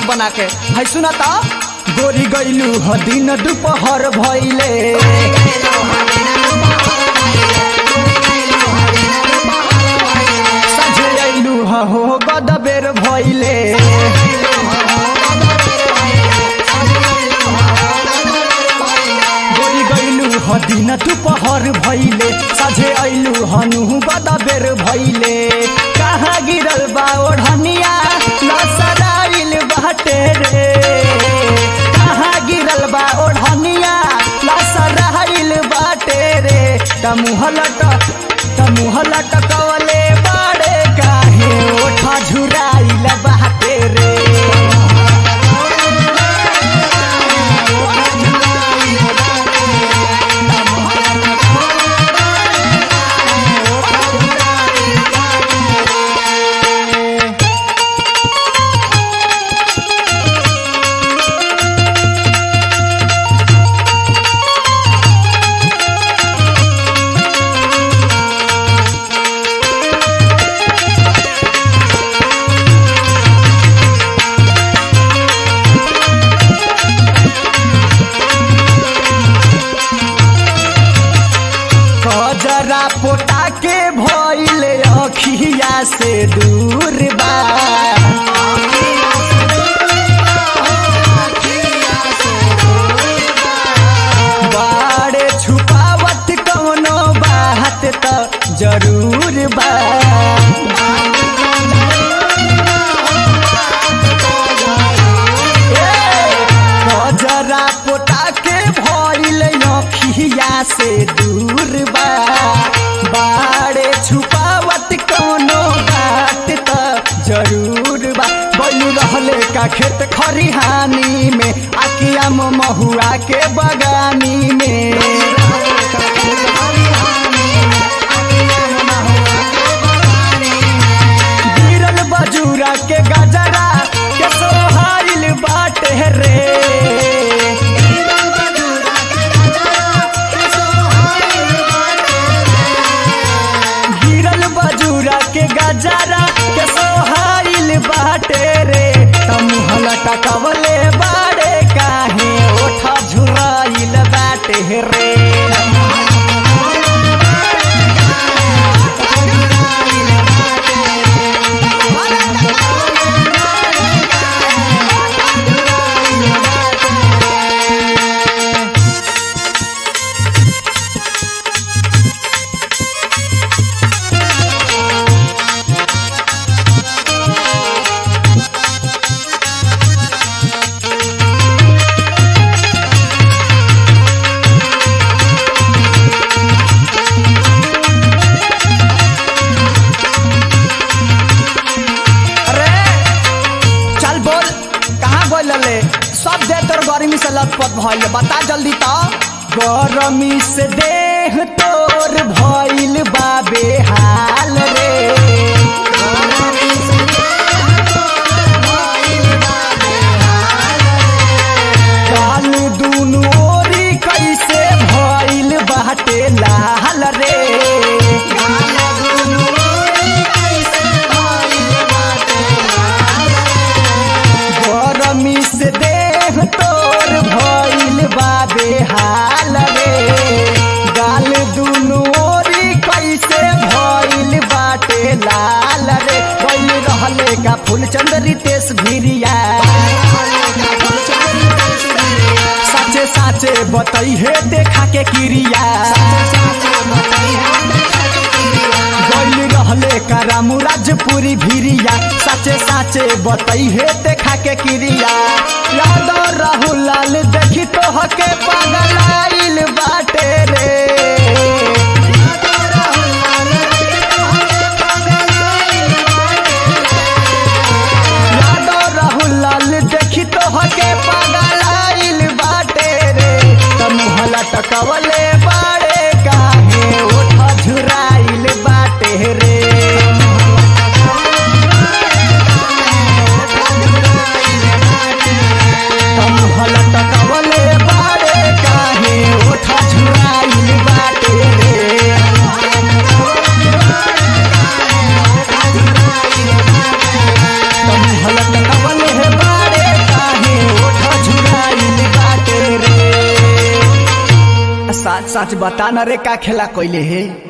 बना के है सुना ता गोरी गैलू ह दिन दुपहर भइले साझे अइलू ह हो गद बेर भइले गोरी गैलू ह दिन दुपहर भइले साझे अइलू हनु गद बेर भइले कहाँ गिरल बा ओढ़निया लसराइल बाटे रे कहाँ गिरल बा ओढ़निया लसराइल बाटे रे तमुह लटक तमुह लटकवले बाड़े काहे ओठा झुराइल बाटे रे कजरा पोटा के भइल अखिया से दूर बा बाड़े छुपावत कवनो बात त जरूर बा कजरा पोटा के भइल अखिया से दूर बा बाड़े छुपावत कोनो बात त जरूर बा बलू रहले का खेत खरिहानी में आकिया महुआ के बगानी में गिरल बजूरा के गजरा के सोहाइल बाटे रे गिरल बजूरा के गजरा के सोहाइल बाटे रे तमुह लटकवले बाड़े काहे ओठा झुराइल बाटे रे अरे चल बोल कहाँ बोल ले सब दे तोर गर्मी से लथपथ भइल बता जल्दी तो गर्मी से देह तोर भइल बाबे हाल रे काल दुनु ओरी कैसे भइल बाटे लाल रे गरमी से देह तोर भइल बाबे हाल रे गाल दुनु ओरी कैसे भइल बाटे लाल रे गइल रहले का फूल चंदरी तेस भिरिया साचे साचे बतई हे देखा के क्रिया गइल रहले का रामराजपुरी भिरिया साचे साचे बतई हे देखा के क्रिया याद राहुल लाल देखी तो हके पगलाइल बाटे रे याद राहुल लाल देखी तो हके पगलाइल बाटे रे तमुह लटकवले बाड़े काहे ओठ झुराइल बाटे रे तमुह लटकवले बाड़े काहे ओठ झुराइल बाटे सच बता न रे का खेला कैले हे